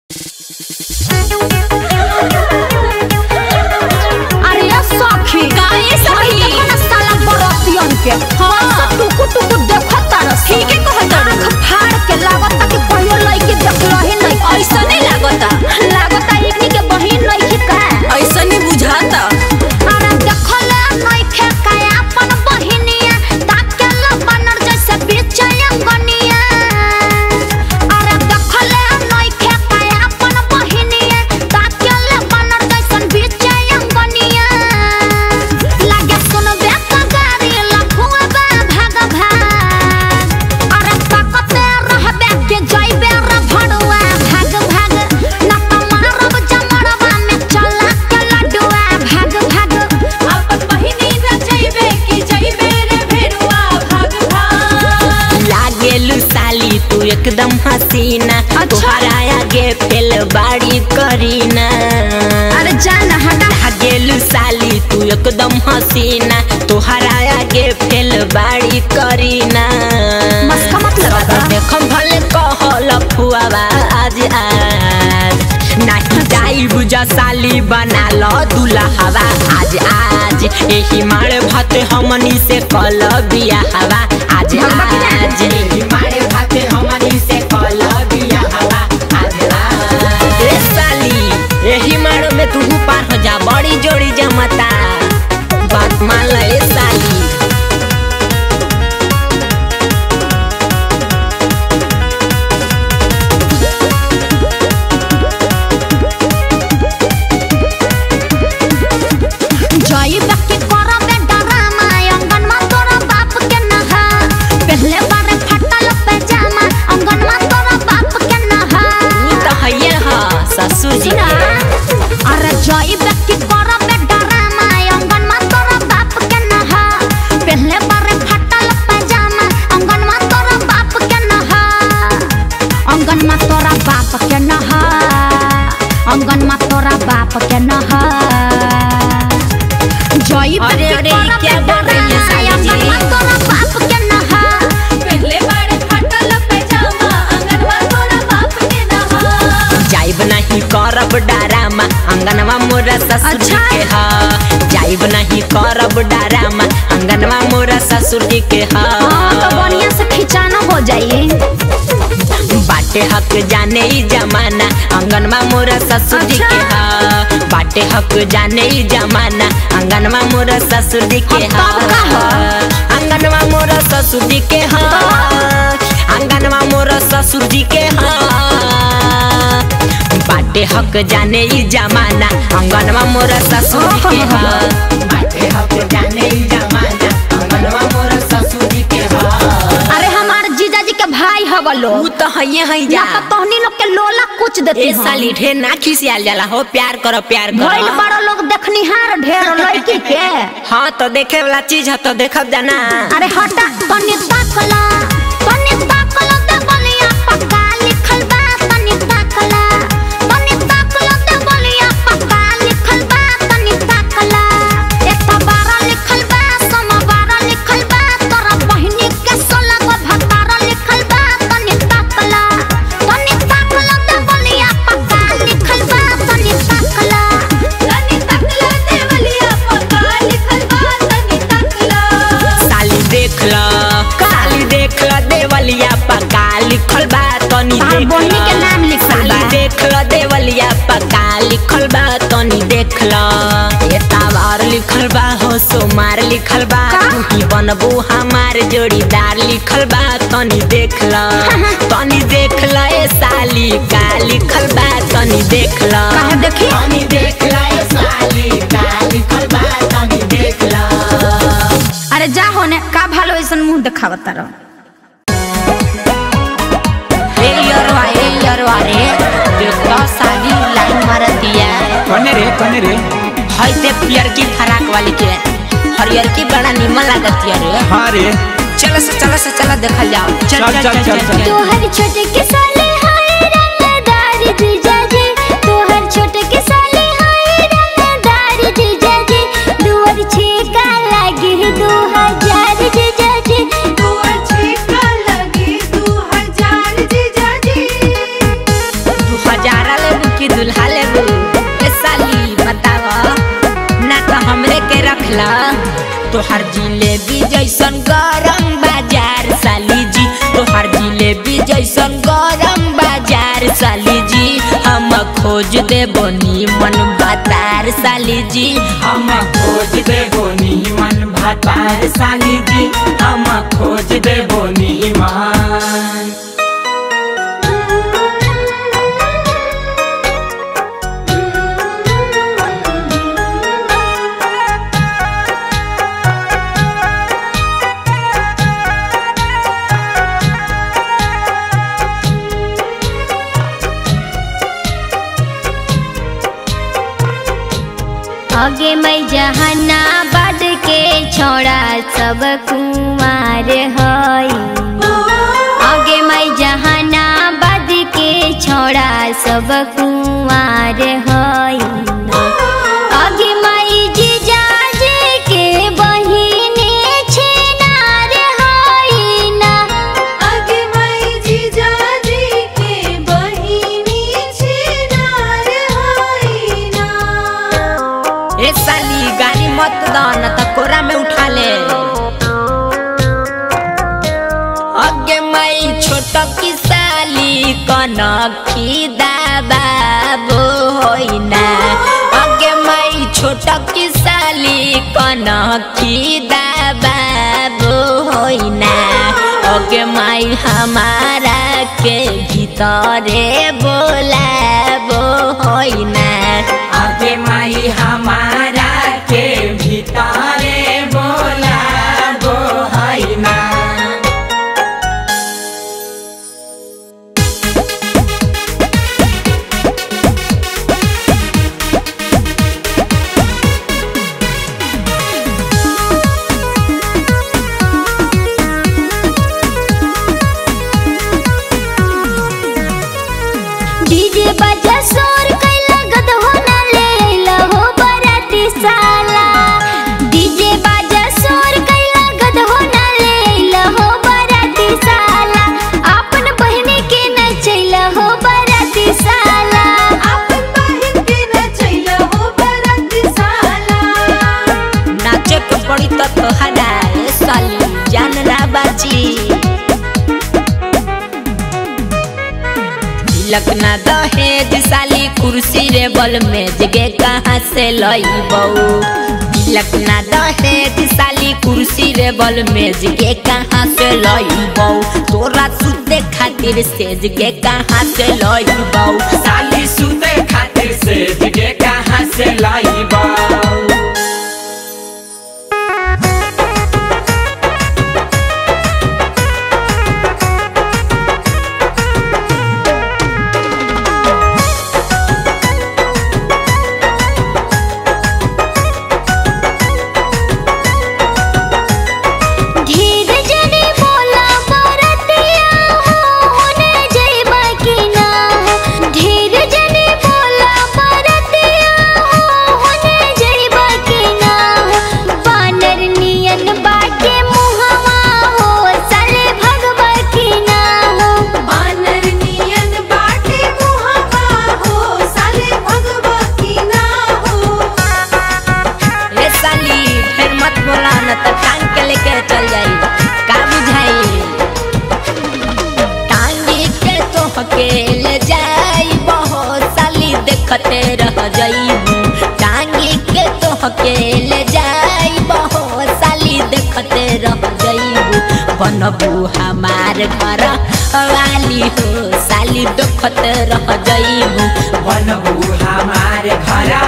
अरे सखी काहे सखी? देखो ना साला बरतियन के हाँ। सब टुकु टुकु देखत तारस ठीके कहत तारू। आँख फाड़ के लागत कि कहियो लइके देखलही नहीं ऐसा नहीं लागता लागत इतनी के बहिन नहीं का ऐसा नहीं बुझाता अरे देखले नइखे का अपन बहिनिया ताकेल बनर जैसे बेचैया गनिया अरे देखले नइखे का अपन बहिनिया ताकेल बनर जैसे बेचैया गनिया लागे सुनबे का गाड़ी लखुआ बा भाग भाग अरे ताकते रहबे के जइबे रे भड़ुआ भाग भाग ना त मारब जमड़वा में चला के लडुआ भाग भाग अपन बहिनी न जइबे कि जइबे रे भेड़ुआ भाग भाग लागेलु साली तू एकदम हसीना अच्छा। तोहरा आगे फेल बाड़ी करीना अरे जान हटा लागेलु साली तू एकदम हसीना तोहरा आगे फेल बाड़ी करीना मस्का मत लगा देखम भले कहल फुआवा आज आज नाही जाई बुझा साली बना लो दुल्हवा आज आज एही मारे भाते हमनी से कल बिया हवा आज आज एही मारे भाते हमनी से कल बिया हवा आज आज ए साली एही मारो में तू पार हो जा बड़ी जोड़ी जमता बात मान ले ए साली जई व्यक्ति करबे डरामा अंगन में तोरा बाप के नहा पहले बार फटल पैजामा अंगन में तोरा बाप के नहा उ त हइए ह ससुर जी सुना के अरे जई व्यक्ति करबे डरामा अंगन में तोरा बाप के नहा पहले बार फटल पैजामा अंगन में तोरा बाप के नहा अंगन में तोरा बाप के नहा अंगन में तोरा बाप के नहा जई अरे, व्यक्ति अरे, करबे क्या बोल रही है साली जी? डरामा, अंगन में तोरा बाप के नहा पहले बार फटल पैजामा अंगनवा तोरा बाप के नहा जाइब नहीं करब डरामा अंगनवा मोरा ससुर जी अच्छा। के ह जाइब नहीं करब डरामा अंगनवा मोरा ससुर जी के ह हाँ तो बढ़िया से खिंचाना हो जाइए बाटे हक जाने ही जमाना अंगनवा मोरा ससुर जी के ह बाटे हक जाने ही जमाना अंगनवा मोरा ससुर जी के ह अब तब का ह? अंगनवा मोरा ससुर जी के ह अंगनवा मोरा ससुर जी के ह बाटे हक जाने ही जमाना अंगनवा मोरा ससुर जी के ह बाटे हक जाने ही जमाना अंगनवा मोरा ससुर जी के ह अरे हमारे जीजाजी के भाई हवा उ लोग तो हइये हई जा या तो तोहनी लोग के लोला कुछ देते ए साली ढेर ना खिसियाल जाला हो प्यार करो प्यार भइल करो बड़ा लोग देखनिहार ढेर लड़की के हाँ तो देखे वाला चीज है तो देखब जाना अरे हटा तनी ताकला तनी ताकला दे बलिया पक्का लिखल बा तनी ताकला तनी ताकला दे बलिया पक्का लिखल बा तनी ताकला एक बारा लिखल बा सम बारा लिखल बा तोरा बहिनी के सोलह गो भतारा लिखल बा तनी ताकला तनी ताकला दे बलिया पक्का लिखल बा तनी ताकला तनी तकला देवलिया पक्का लिखल बा तनी तकला साली देख ल साली देख ल देवलिया पक्का लिखल बा तनी तार देख बहिनी ल के नाम लिखल साली बा। देख ल देवलिया पक्का लिखल बा तनी देख ल ये तावार लिखल बा हो सोमार लिखल बा का? तू ही बनबू हमार जोड़ीदार लिखल बा तनी देख ल तनी देख ल ए साली का लिखल बा तनी देख ल काहे देखी? तनी देख ल ए साली का लिखल बा तनी देख ल अरे जा होने का भालो ऐसन मुंह देखावत रहो ए यरवा ए यरवा रे देखो साली लाइन मारतिया कने रे कने रे हई ते पियर की फराक वाली के हरियर की बड़ा निमन लागतिया रे हाँ रे चलो से चलो से चलो देखल जाओ चल चल, चल, चल, चल। तोहर छोटे के साले हाय रंगदार जीजाजी तोहर छोटे के साले हाय रंगदार जीजाजी दुआर छेका लागे दो हजार जीजाजी तू अच्छी का लगी तू हजार जीजाजी दू हजार की दुल्हा लेबू ए साली बताव ना तो हमरे के रखला तोहर जिलेबी जैसन गरम बाजार साली जी तोहर जिलेबी जैसन गरम बाजार साली जी हम खोज देबो नीमन बतार साली जी हम खोज देबो नीमन भातार साली जी हम खोज देबो नीमन आगे मैं जहानाबाद के छोड़ा सब कुमार हई आगे मैं जहानाबाद के छोड़ा सब कुमार हई आगे मैं जीजाजी के बहिनी छिनार हई ना आगे माई जीजाजी के बहिनी छिनार होइना ए साली गाड़ी मत दन त कोरा में उठा ले अगे मई छोट की साली कनखी दाबाबो होइना अगे मई छोट की साली कनखी दाबाबो होइना अगे माई हमारा के भीतरे बोलाबो होइना आगे माई हमारा के भीतरे बोला बो है ना डीजे बजा शोर कैला गद हो ना ले अइला हो बराती साला डीजे बजा शोर कैला गद हो ना ले अइला हो बराती साला अपन बहिनी के नचैला हो बराती साला आपन बहिन के नचैला हो बरत साला नाचे के पड़ी तो तोहरा ए साली जान ना बाजी तिलक ना दहेज साली कुर्सी रे बल मेज गे कहाँ से लईबौ तिलक ना दहेज साली कुर्सी रे बल मेज गे कहाँ से लईबौ तोरा सुते खातिर सेज गे कहाँ से लईबौ साली सुते खातिर से जगे कहाँ से लाइबा धीर जने बोला बरतिया हो होने जइबा कि ना धीर जने बोला बरतिया हो होने जइबा कि ना बानर नियन बाटे मुहवा हो साले भगवा कि ना हो बानर नियन बाटे मुहवा हो साले भगवा की ना हो ए साली फिर मत बोला न तो टांग के लेके चल जाई का बुझाई टांगी के तो हकेले जाई बहुत साली देखते रह जाईबू टांगी के तो हकेले जाई बहुत साली देखते रह जाईबू बनबू हमार घर वाली हो साली देखते रह जाईबू बनबू हमारे घर